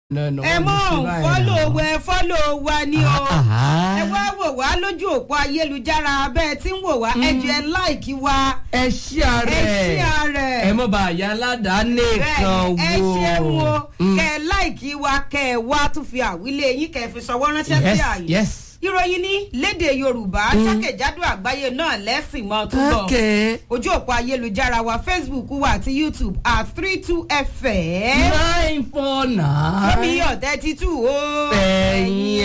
ẹ mọ̀ fọ́lọ̀ wẹ fọ́lọ̀ wa ni o Ah. ẹ wá wò wá lójú òpó ayélujára abẹ́ tí ń wò wá ẹ jẹ́ láìkí wa ẹ ṣí ààrẹ ẹ ṣí ààrẹ. ẹ mọ bá àyà aládàáni kan bẹ́ẹ̀ ẹ wo ṣeun o Mm. kẹ ẹ láìkí wa kẹ ẹ wá tún fi àwílé yín kẹ ẹ fi ṣọwọ́ ránṣẹ́ sí yes àyè yes ìròyìn ní lédè yorùbá jákèjádò àgbáyé náà lẹ́sìn mọ́ tó lọ okay ojú òpó ayélujára wa facebook wa àti youtube at three two fm nine four nine lómi ọ̀tẹ́ títù o ẹ̀yìn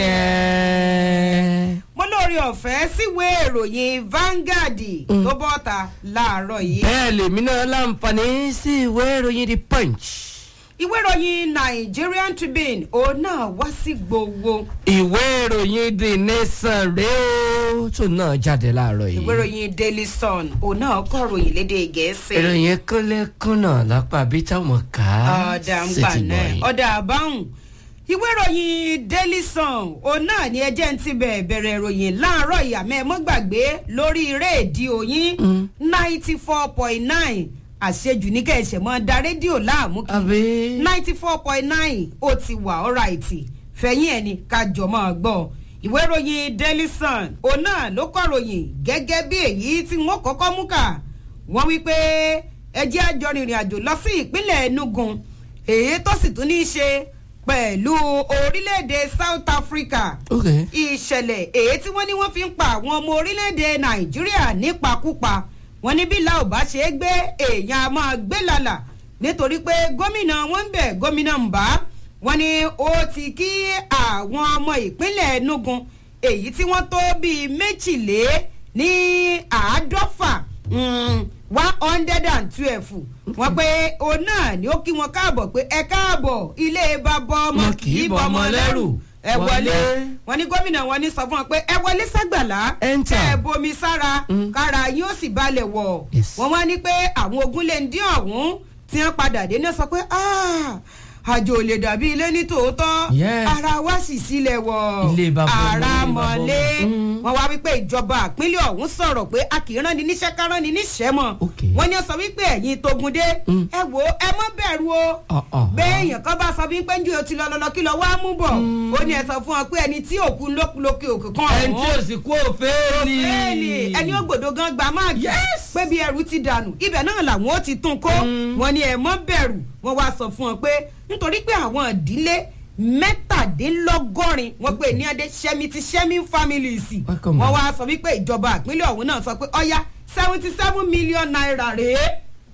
ẹ̀. mo lórí ọ̀fẹ́ síwèé ìròyìn Vanguard tó bọ́ta láàárọ̀ yìí bẹ́ẹ̀ lèmi náà láǹfààní sí ìwé ìròyìn the punch ìwé ìròyìn Nigerian Tribune òun náà wá sí gbogbo ìwé ìròyìn the nation rèé ó tó náà jáde láàárọ̀ yìí ìwé ìròyìn Daily Sun òun náà kọ ròyìn lédè gẹ̀ẹ́sì ìròyìn kúnlẹ̀kúnnà lápá bí táwọn kà á ọ̀dà ń sí gbà ti náà gbọ̀nyìn. ọ̀dà àbáhùn ìwé ìròyìn Daily Sun òun náà ni ẹjẹ́ ń ti bẹ̀rẹ̀ bẹ̀rẹ̀ ìròyìn láàárọ̀ ìyàmẹ́ ẹ mọ́ gbàgbé lórí rédíò yín ninety four point nine àṣejù ní kẹ̀sẹ̀ mọ́ da rédíò láàmú kí àbí ninety four point nine ó ti wà ọ́ráìtì fẹ̀yìn ẹ̀ ní kájọ máa gbọ́ ìwé ìròyìn Daily Sun òun náà ló kọ́ ròyìn gẹ́gẹ́ bí èyí tí wọ́n kọ́kọ́ mú kà wọ́n wí pé ẹjẹ́ àjọ rìnrìn àjò lọ sí ìpínlẹ̀ Enugu èyí tó sì tún ní í ṣe pẹ̀lú orílẹ̀-èdè South Africa ok ìṣẹ̀lẹ̀ èyí tí wọ́n ní wọ́n fi ń pa àwọn ọmọ orílẹ̀-èdè nàìjíríà nípakúpa wọ́n ní bí la ò bá ṣe é gbé èèyàn a máa gbé lálà nítorí pé gómìnà wọn ń bẹ̀ gómìnà ń bá wọ́n ní ó ti kí àwọn ọmọ ìpínlẹ̀ Enugu èyí tí wọ́n tó bíi méjìlé ní àádọ́fà one hundred and twelve wọ́n pé òun náà ni ó kí wọn káàbọ̀ pé ẹ káàbọ̀ ilé bàbá ọmọ Wọn kì í bọ́ ọmọ lẹ́rù ẹ wọlé Wọlé. wọ́n ní gómìnà wọn ní sọ fún wọn pé ẹ wọlé ságbàlá Enter. ẹ bomi sára kára yín ó sì balẹ̀ wọ̀ Yes. wọ́n wá ní pé àwọn ogun lè ń dín ọ̀hún tí wọ́n padà dé náà sọ pé "Ah, àjò ò lè dàbí ilé ní tòótọ́ Yes. ara wa sì sílẹ̀ wọ̀ Ilé bàbá ọmọ, ara ilé bàbá mọ̀lé ọmọ. Mm. wọ́n wá wípé ìjọba àpínlẹ̀ ọ̀hún sọ̀rọ̀ pé a kì í rán ni níṣẹ́ ká rán ni níṣẹ́ mọ̀ Okay. wọ́n ní ó sọ wípé ẹ̀yin tógun dé Mm. ẹ wò ó ẹ mọ́ bẹ̀rù o Ah, ah. bẹ́ẹ̀ èèyàn kan bá sọ wípé ń ju otí lọ́lọ́lọ́ kí lọ wá mú bọ̀ ó ní ẹ sọ fún ọ pé ẹni tí òkú lókùlókè òkè kan ẹni tí ò sì kú òféèlì bẹ́ẹ̀ni ẹni ó gbòdo gan gba máàkì Yes. pé bí ẹrù ti dànù ibẹ̀ náà làwọn ó ti tún kó wọn ni ẹ mọ́ bẹ̀rù wọn wá sọ fún ọ pé nítorí pé àwọn ìdílé mẹ́tàdínlọ́gọ́rin wọ́n pè ní adé sẹ́mi ti sẹ́mi families Welcome, wọ́n ma'am. wá sọ wípé ìjọba àpínlẹ̀ ọ̀hún náà sọ pé ọ̀ya seventy seven million naira rèé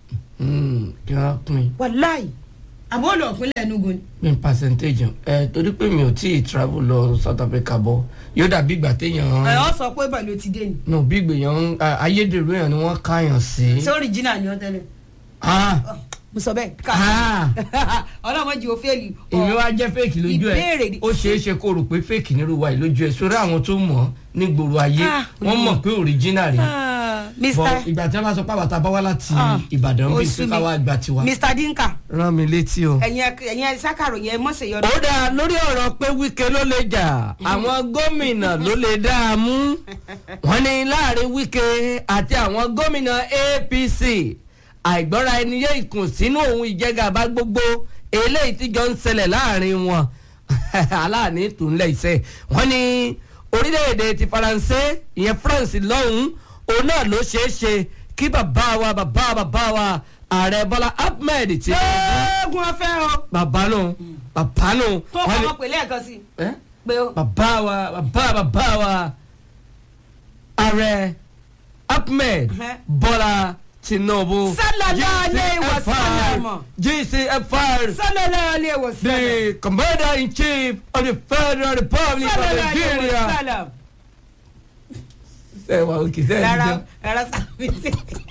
Mm, kí wọ́n pín wàláì àbọ̀ olú ọ̀pínlẹ̀ Enugu ni. pín percentage ẹ torí pé mi ò tí ì travel lọ South Africa bọ̀ yóò dàbí ìgbà téèyàn ẹ ọ sọ pé bẹ́ẹ̀ ló ti dé ni no bí ìgbèyàn ayédèrú èèyàn ni wọ́n káyàn sí. ṣé original ni wọ́n tẹ́lẹ̀ ah mo sọ bẹ́ẹ̀ ká ah ọlọ́mọdé òféèlì èmi wá jẹ́ fake lójú ìbéèrè ẹ̀ ni- ó ṣeé ṣe kó rò pé fake nírú wa yìí lójú ẹ̀ sórí àwọn tó mọ̀ ọ́ ní gbòòrò ayé Ah, wọ́n mọ̀ pé original rẹ̀ bọ̀ mr ìgbà tí wọ́n bá sọ pé àbàtà bá wá láti Ah, Ìbàdàn ó bí sú pé mi. káwá gba tiwa. mr dinka rán mi létí o. ẹ̀yin ẹ- ẹ̀yin ẹ sákàrò yẹn mọ̀sẹ̀ yọ. ó dáa lórí ọ̀rọ̀ pé Wike ló lè jà àwọn gómìnà ló lè dá a mú wọ́n ní láàrin Wike àti àwọn gómìnà APC àìgbọ́ra ẹni yé ìkùnsínú òun ìjẹgàba gbogbo eléyìí tíjọ ń ṣẹlẹ̀ láàrin wọn aláàní tòunlẹ̀ iṣẹ́ wọ́n ní orílẹ̀-èdè ti Faransé ìyẹn France lọ́hùn-ún òun náà ló ṣeé ṣe kí bàbá wa bàbá bàbá wa ààrẹ Bọ́lá Ahmed ti eégún ọfẹ́ o bàbá nù bàbá nù tó wọ́n kọ́ ní- ọmọ pèlè ẹ̀kan sí ẹ́? pé o. bàbá wa bàbá bàbá wa ààrẹ Ahmed Ẹhẹ́. Bọ́lá Tinubu Sallallahu alayhi wa GCFR, sallam. GCFR sallallahu alaihi wa sallam. the commander in chief of the Federal Republic of sallallahu alaihi wa Nigeria. sallam. ẹ wà òkè sẹ́yìn rárá jẹ́ rárá sábẹ́sì.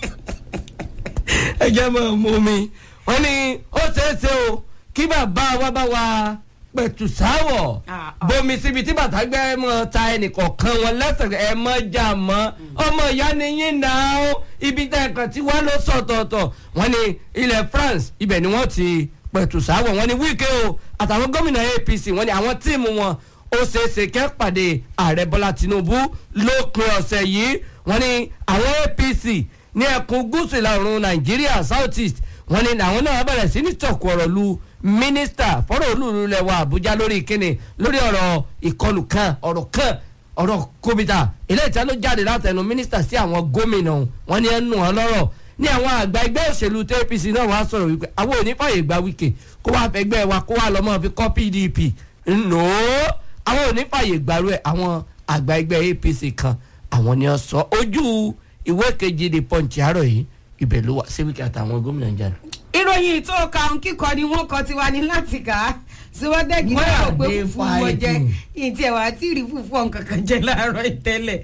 ẹ jẹ́ mọ́ mú mi wọ́n ní ó ṣeé ṣe o kí bàbá wa bá wa pẹ̀tù sáwọ̀ Ah, ah. bomi síbi tí bàtà gbẹ́ mọ́ ta ẹnìkọ̀ọ̀kan wọn lẹ́sẹ̀ ẹ mọ́ jà mọ́ ọmọ ìyá ni yín náà ó ibi tẹ́ ẹ̀kan tí wọ́n lọ sọ̀tọ̀ọ̀tọ̀ wọ́n ní ilẹ̀ France ibẹ̀ ni wọ́n ti pẹ̀tù sáwọ̀ wọ́n ní Wike o àtàwọn gómìnà APC wọ́n ní àwọn tíìmù wọn ó ṣeéṣe kẹ́ pàdé ààrẹ Bọ́lá Tinubu lópin ọ̀sẹ̀ yìí wọ́n ní àwọn APC ní ẹkùn gúúsù ìlà oòrùn Nàìjíríà South East wọ́n ní àwọn náà bẹ̀rẹ̀ sí ní tọ̀kù ọ̀rọ̀ lu mínísítà fọ́rọ̀ olúùlú lẹ̀ wá àbújá lórí kíni lórí ọ̀rọ̀ ìkọlù kan ọ̀rọ̀ kan ọ̀rọ̀ kòmìtà eléyìí tí a ló jáde látẹnu mínísítà sí àwọn gómìnà ọ̀hún. wọn ní ẹnu wọn lọ́rọ̀ ní àwọn àgbà ẹgbẹ́ òṣèlú tó apc náà wàá sọ̀rọ̀ wípé àwọn ò ní fàyè gba wíkè kó wàá fẹgbẹ́ wa kó wàá lọ́mọ́ fi kọ́ pdp nò ó àwọn ò ní fàyè gbàrú ẹ̀ àwọn àgbà ẹgbẹ́ apc kan àwọn ni wọ́n sọ ojú ìwé kejì the punch àárọ̀ yìí ibẹ̀ ló wà sí wíkẹ́ àtàwọn gómìnà ń jáde. ìròyìn tó ka ń kíkọ ni wọ́n kọ tiwa ní láti kà á síwọ́dẹ́gì Where náà are rò pé they fúfú wọn jẹ fighting? ìtì ẹ̀wà àti ìrì fúfú ọ̀hún kankan jẹ láàárọ̀ ìtẹ́lẹ̀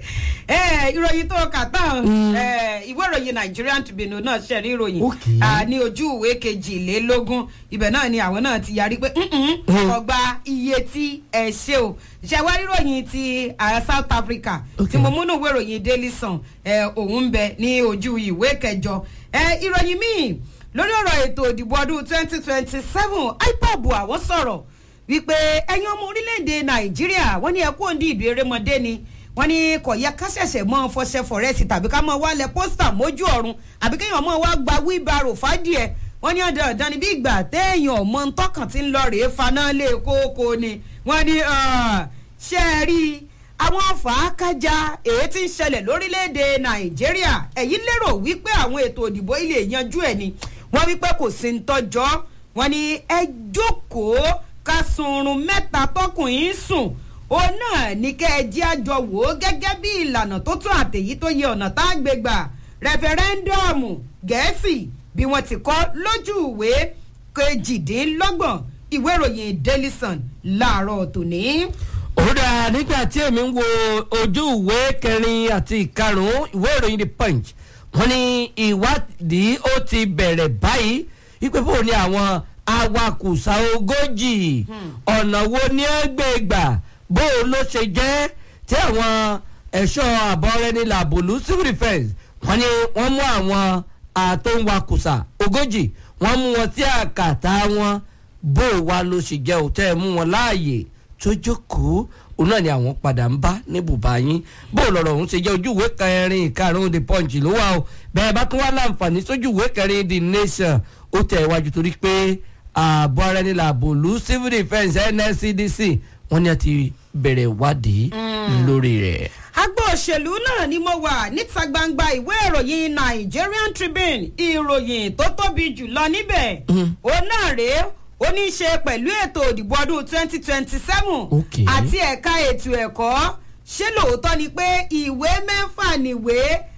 ìròyìn tó kà tán eh, ìwé ìròyìn Nigerian Tribune náà ṣẹ̀rí ìròyìn Okay. ah, ní ojú ìwé kejìlélógún ibẹ̀ náà ni àwọn náà ti yarí pé "Mm-mm, ọgbà iye tí ẹ ṣe o ṣẹ̀wá ìròyìn ti ah, South Africa tí Okay. mo múnú ìwé ìròyìn Daily Sun eh, òun ń bẹ ní ojú ìwé kẹjọ Eh, ìròyìn míì lórí ọ̀rọ̀ ètò ìdìbò ọdún twenty twenty seven ipob àwọn sọ̀rọ̀ wípé ẹ̀yin ọmọ orílẹ̀-èdè nàìjíríà wọ́n ní ẹkú òǹdí ìbí erémọdé ni wọ́n ní kò yẹ ká ṣẹ̀ṣẹ̀ mọ́ fọṣẹ fọ̀rẹ́sì tàbí ká mọ́ wálẹ̀ pósítà mójú ọ̀run àbí kéèyàn mọ́ wá gba wíbarò fádìẹ wọ́n ní ọ̀dọ̀ ọ̀dọ̀ ni bí ìgbà téèyàn ọmọ ntọ́kàn ti ń lọ rèé faná lé kókó ni wọ́n ní ah, ṣe é rí i àwọn fàákájà èyí tí ń ṣẹlẹ̀ lórílẹ̀‐èdè nàìjíríà ẹ̀yin lérò wípé àwọn ètò òdìbò ilé yanjú ẹ̀ ni wọ́n wípé kò sí ń tọ́jọ́ wọ́n ní ẹ jókòó ká sunrun mẹ́ta tọkùnrin sùn òun náà ní kẹ́ ẹ jẹ́ àjọ wò ó gẹ́gẹ́ bí ìlànà tó tún àtẹ̀yí tó yẹ ọ̀nà tá a gbé gbà rẹfẹrẹndọọmù gẹ̀ẹ́sì bí wọ́n ti kọ́ lójú ìwé kejìdínlọ́gbọ̀n ìwé ìròyìn daily sun láàárọ̀ tòní. òrùda nígbà tí èmi ń wo ojú ìwé kẹrin àti ìkarùn-ún ìwé ìròyìn the punch wọ́n ní ìwádìí ó ti bẹ̀rẹ̀ báyìí wípé bó ni àwọn awakùsà ogójì ọ̀nà wo ni ẹ gbé gbà bó ló ṣe jẹ́ tí àwọn ẹ̀ṣọ́ àbọ̀rẹ́ni làbòlú civil defence wọ́n ní wọ́n mú àwọn àtòǹwakùsà ogójì wọ́n mú wọn sí àkàtà wọn bó wa ló ṣe jẹ́ òtẹ́ mú wọn láàyè tó jókòó òun náà ni àwọn padà ń bá ní bùbá yín bó lọ̀rọ̀ òun ṣe jẹ́ ojú ìwé kẹrin ìkarùn-ún the punch ló wà o bẹ́ẹ̀ bá tún wá láǹfààní sójú ìwé kẹrin the nation ó tẹ̀ iwájú torí pé ààbò ara ẹni làbò lu civil defence nscdc wọ́n ní a ti bẹ̀rẹ̀ ìwádìí lórí rẹ̀. agbó òṣèlú náà ni mo wà níta gbangba ìwé ìròyìn Nigerian Tribune ìròyìn tó tóbi jùlọ níbẹ̀ òun náà rèé ó ní í ṣe pẹ̀lú ètò òdìbò ọdún twenty twenty seven Okay. àti ẹ̀ka ètò ẹ̀kọ́ ṣé lóòótọ́ ni pé ìwé mẹ́fà nìwé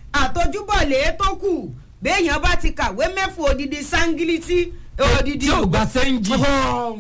àtọjúbọ̀lé tó kù béèyàn bá ti kàwé mẹ́fà odidi sangiliti odidi tí ò gba sẹ́ńjì.